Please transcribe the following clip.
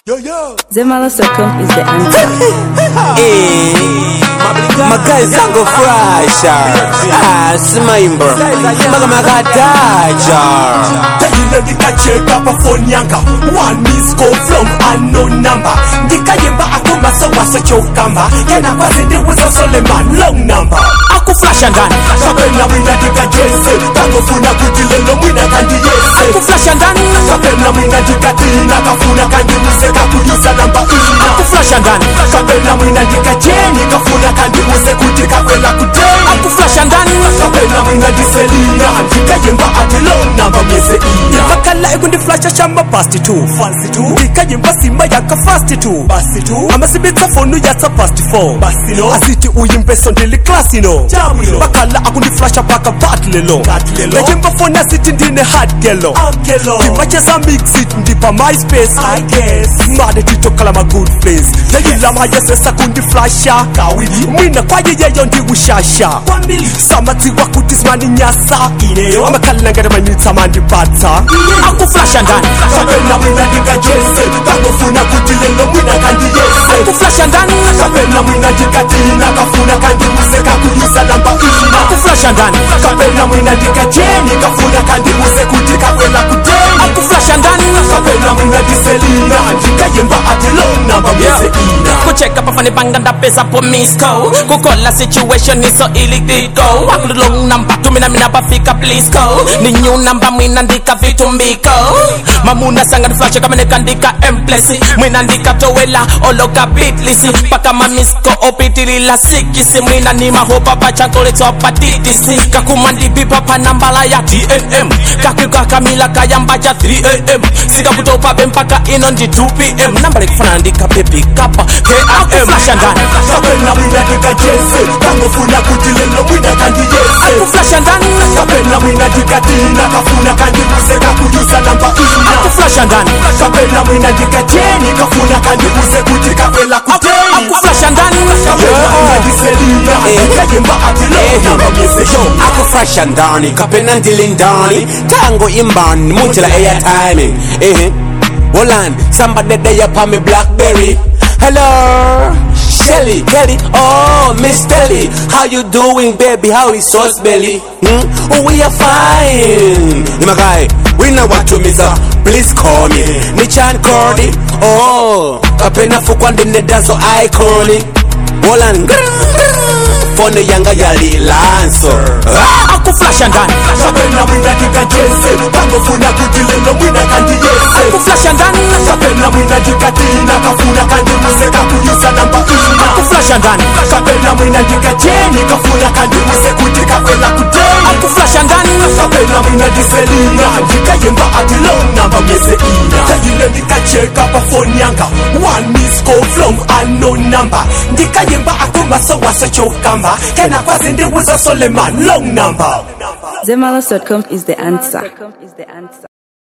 Yo, yo. Zemalas.com is the answer. makazi zangu frasha ah, simaimba maka makataja Tayile ndikacheka pa phone yanga One miss call from unknown number Ndikayimba akumasa wasa chokamba Kena kwazi ndiwuza Suleiman long number akuflasha ndani Kapena mwina ndikajese Kangofuna kutilelo mwina kandi yese akuflasha ndani Kapena mwina ndikatina Kafuna kandi museka kuyusa namba ina akuflasha ndani Kapena mwina ndikajeni Kafuna kandi muse kuti kakwela kuteni akuflasha ndani Kapena mwina ndiselina Ndikayimba ati long number myese ina vakala ekundiflasha shamba pasti tu Fancy tu ndikayimba simba yaka fasti tu Basi tu amasibitsa fonu yatsa pasti 4 Basi no asiti uyimbeso ndili klasino Jamu yo. vakala akundiflasha paka vat lelo Vat lelo. ndayimba foni asiti ndine hard gelo Akelo ndimacheza mixit ndipa myspace I guess made titokala ma good place ndayilama yesesa kundiflasha Kawili mwina kwayeyeyo ndiwushasha Kwambili samadziwa kuti simaninyasa Ineyo. amakalilangere manyitsa mandipatsa akuflasha ndani Kapena mwina ndikajese Kangofuna kuti lelo mwina kandi yese akuflasha ndani Kapena mwina ndikatina Kafuna kandi museka kuyusa namba ina akuflasha ndani Kapena mwina ndikajeni Kafuna kandi muse kuti kakwela kuteni akuflasha ndani Kapena mwina ndiselina Ndikayimba ati long number myese ina kucheka pafani panga ndapesa po misco kukola situation iso ilikiko wakulong namba tumina mina pafika plisco ni new namba mwina ndika vitumbiko mamuna sanga niflashe kama nikandika emplesi mwina ndika towela oloka bitlisi paka mamisko opitilila sikisi mwina ni mahopa pachankoletswa patitisi kakumandipipa pa nambala ya tnm kakikakamila kayamba ja 3am sikakutopabe mpaka ino ndi 2pm nambala ikufana ndika pepikapa akuflasha ndani Kapena mwina ndikajese Kangofuna kuti lelo mwina kandi yese akuflasha ndani kapena mwina ndikatina kafuna kandi museka kuyusa namba ina akuflasha ndani kapena mwina ndikajeni kafuna kandi muse kuti kakwela kuteni akuflasha ndani kapena mwina ndiselina ndikayimba ati lo namba myese ina akuflasha ndani kapena ndili ndani tango imbani munjila airtime ehe Wolan, somebody there upon me Blackberry. Hello, Shelly, Kelly, oh Miss Telly, how you doing, baby? How is sauce belly? Hmm? Oh, we are fine. My guy, we know what to miss. uh, Please call me. Nichan Cordy, oh, kapena fukwande nedazo iconic. Wolan, fone yanga yali lancer. Ah, akuflasha ndani. kapena mwina ndikajese kangofuna kuti lelo mwina kandi yese Akuflasha ndani. kapena mwina ndikatina kafuna kandi museka kuyusa namba ina Akuflasha ndani. kapena mwina ndikajeni kafuna kandi muse kuti kakwela kuteni Akuflasha ndani. kapena mwina ndiselina ndikayimba ati long namba myese ina tayile ndikacheka pa phone yanga one miss call from unknown number ndikayimba akumaso wase chokamba kena kwazi ndiwuza Suleiman long number Zemalas.com is the answer.